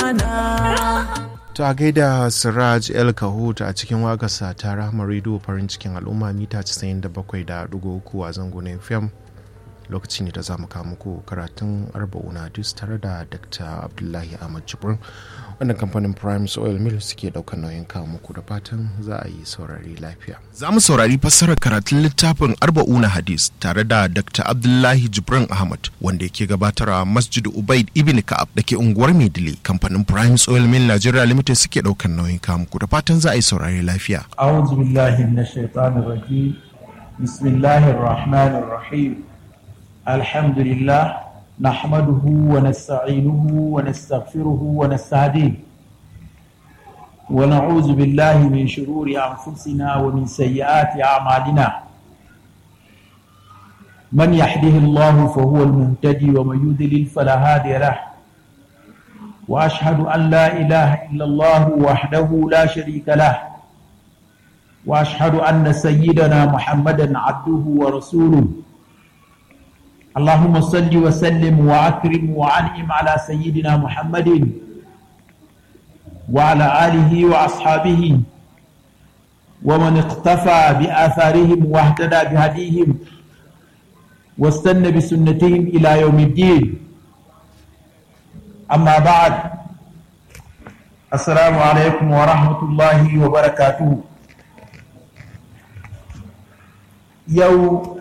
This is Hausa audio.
amana ta gaida siraj el kahut a cikin waƙarsa ta rahama rediyo farin cikin al'umma mita 97.3 a zango na fm lokaci ne da za mu kawo muku karatun arba'una hadis tare da dr abdullahi ahmad jibrin wannan kamfanin prime oil mill suke daukar nauyin kawo muku da fatan za a yi saurari lafiya Za mu saurari fassarar karatun littafin Arba'una Hadis tare da Dr. Abdullahi Jibrin Ahmad wanda yake gabatarwa Masjid Ubaid Ibn Ka'ab da ke unguwar Maidile. Kamfanin Prime Oil Mill Nigeria Limited suke ɗaukar nauyin kawo muku da fatan za a yi saurari lafiya. أعوذ بالله من الشيطان الرجيم بسم الله الرحمن الرحيم الحمد لله نحمده ونستعينه ونستغفره ونستهديه ونعوذ بالله من شرور أنفسنا ومن سيئات أعمالنا من يحده الله فهو المهتدي ومن يضلل فلا هادي له وأشهد أن لا إله إلا الله وحده لا شريك له واشهد ان سيدنا محمدا عبده ورسوله اللهم صل وسلم واكرم وانعم على سيدنا محمد وعلى اله واصحابه ومن اقتفى باثارهم واهتدى بهديهم واستنى بسنتهم الى يوم الدين اما بعد السلام عليكم ورحمه الله وبركاته yau